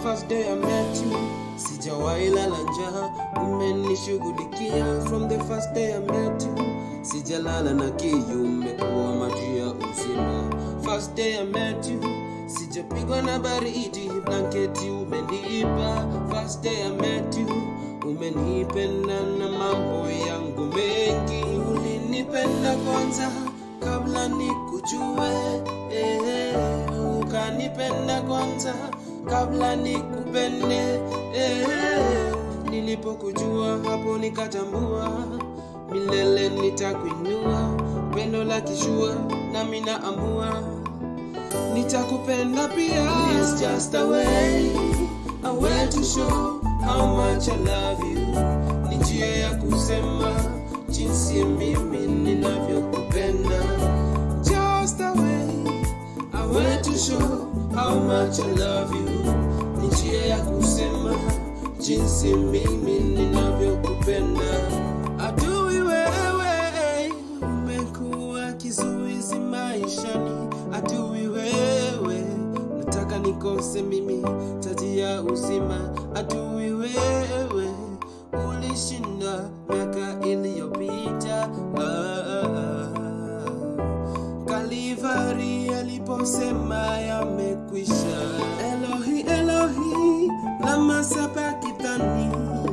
first day I met you sijawahi lala njaa umenishughulikia from the first day I met you sijalala na kiu umekuwa maji ya uzima first day I met you sijapigwa na baridi blanketi umenipa first day I met you umenipenda na mambo yangu mengi ulinipenda kwanza kabla nikujue eh, ukanipenda kwanza kabla nikupende eh, nilipokujua hapo nikatambua milele nitakuinua pendo la kishua nami naamua nitakupenda pia It's just a way, a way to show how much I love you ni njia ya kusema jinsi mimi ninavyokupenda just a way, a way to show how much I love you ni njia ya kusema jinsi mimi ninavyokupenda adui wewe umekuwa kizuizi maishani adui wewe nataka nikose mimi taji ya uzima adui wewe ulishinda miaka iliyopita ah, ah, ah. Kalivari aliposema yamekwisha. Elohi, Elohi, lama sabakithani.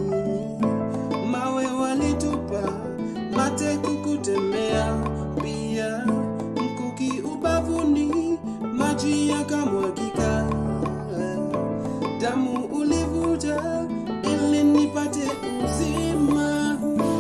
Mawe walitupa, mate kukutemea, pia mkuki ubavuni, maji yakamwagika. Damu ulivuja ili nipate uzima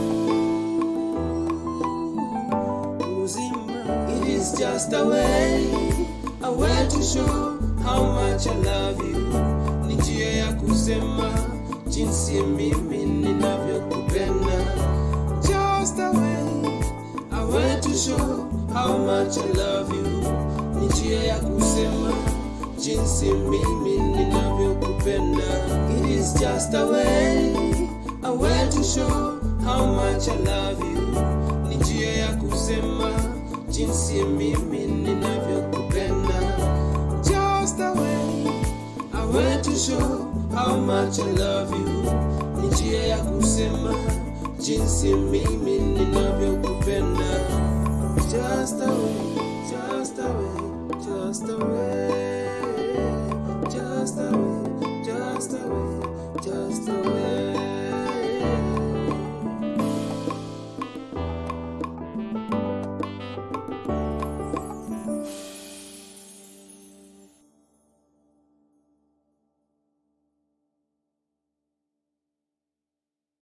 uzima. It is just a way, a way to show how much I love you. Ni njia ya kusema jinsi mimi ninavyokupenda. Just a way, a way to show how much I love you. Ni njia ya kusema jinsi mimi ninavyokupenda. It is just a way, a way to show how much I love you ni njia ya kusema jinsi mimi ninavyokupenda just a way, a way to show how much I love you ni njia ya kusema jinsi mimi ninavyokupenda just a way, just a way, just a way, just a way, just a way, just a way